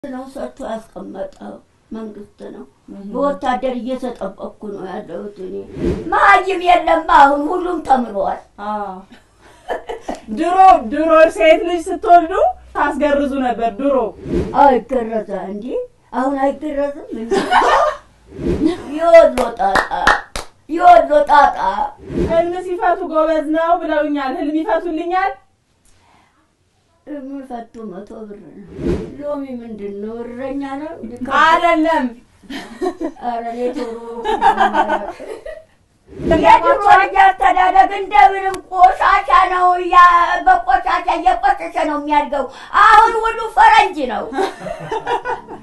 ነው ሰጥቶ ያስቀመጠው መንግስት ነው። በወታደር እየተጠበቅኩ ነው ያለሁት እኔ። መሀይም የለም አሁን ሁሉም ተምሯል። ድሮ ድሮ ሴት ልጅ ስትወልዱ ታስገርዙ ነበር ድሮ። አይገረዛ እንዲ አሁን አይገረዝም እንዲ የወሎ ጣጣ የወሎ ጣጣ ህልም ሲፈቱ ጎበዝ ነው ብለውኛል። ህልም ይፈቱልኛል። የሚፈቱ መቶ ብር ነው። ሎሚ ምንድን ነው? እረኛ ነው አይደለም ኧረ እኔ ቶሎ የድሮ ልጅ አስተዳደግ እንደምንም ቆሻሻ ነው። ያ በቆሻሻ እየቆሸሸ ነው የሚያድገው። አሁን ሁሉ ፈረንጅ ነው።